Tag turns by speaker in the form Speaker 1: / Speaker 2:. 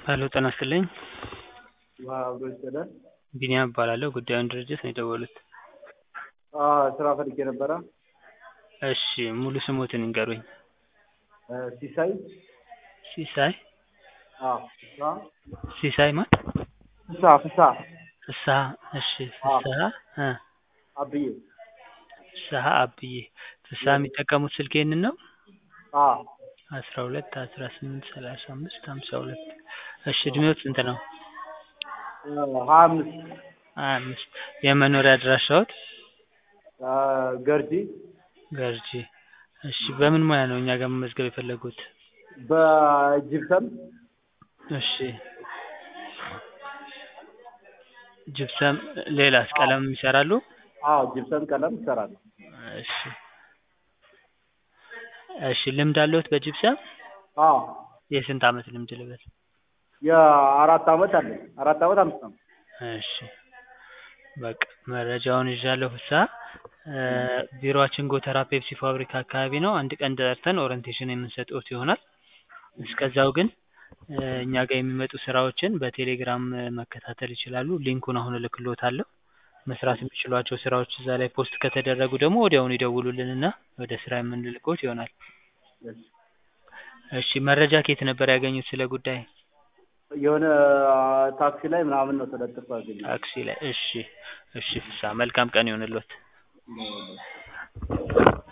Speaker 1: ሄሎ ጤና ይስጥልኝ
Speaker 2: አብሮ ይስጥልን።
Speaker 1: ቢኒያም እባላለሁ ጉዳዩን ድርጅት ነው የደወሉት
Speaker 2: ስራ ፈልጌ ነበረ።
Speaker 1: እሺ ሙሉ ስሞትን ይንገሩኝ
Speaker 2: ሲሳይ
Speaker 1: ሲሳይ
Speaker 2: አዎ፣ ፍስሀ
Speaker 1: ሲሳይ ማን
Speaker 2: ፍስሀ ፍስሀ
Speaker 1: ፍስሀ እሺ ፍስሀ እ
Speaker 2: አብዬ
Speaker 1: ፍስሀ አብዬ ፍስሀ የሚጠቀሙት ስልክ ይሄንን ነው
Speaker 2: አዎ
Speaker 1: አስራ ሁለት አስራ ስምንት ሰላሳ አምስት ሀምሳ ሁለት እሺ እድሜዎት ስንት ነው
Speaker 2: ሀያ አምስት
Speaker 1: ሀያ አምስት የመኖሪያ አድራሻዎት
Speaker 2: ገርጂ
Speaker 1: ገርጂ እሺ በምን ሙያ ነው እኛ ጋር መመዝገብ የፈለጉት
Speaker 2: በጅብሰም
Speaker 1: እሺ ጅብሰም ሌላስ ቀለም ይሰራሉ
Speaker 2: አዎ ጅብሰም ቀለም ይሰራል
Speaker 1: እሺ እሺ ልምድ አለዎት በጅብሰም
Speaker 2: አዎ
Speaker 1: የስንት አመት ልምድ ልበል
Speaker 2: የአራት አመት አለኝ አራት አመት አምስት አመት
Speaker 1: እሺ በቃ መረጃውን ይዣለሁ ፍስሀ ቢሮአችን ጎተራ ፔፕሲ ፋብሪካ አካባቢ ነው አንድ ቀን ጠርተን ኦሪንቴሽን የምንሰጥዎት ይሆናል እስከዛው ግን እኛ ጋር የሚመጡ ስራዎችን በቴሌግራም መከታተል ይችላሉ ሊንኩን አሁን እልክልዎታለሁ መስራት የሚችሏቸው ስራዎች እዛ ላይ ፖስት ከተደረጉ ደግሞ ወዲያውኑ ይደውሉልንና ወደ ስራ የምንልክዎት ይሆናል እሺ መረጃ ከየት ነበር ያገኙት ስለ ጉዳይ
Speaker 2: የሆነ ታክሲ ላይ ምናምን ነው ተለጥፎ ያገኘሁት
Speaker 1: ታክሲ ላይ እሺ እሺ ፍስሀ መልካም ቀን ይሁንልዎት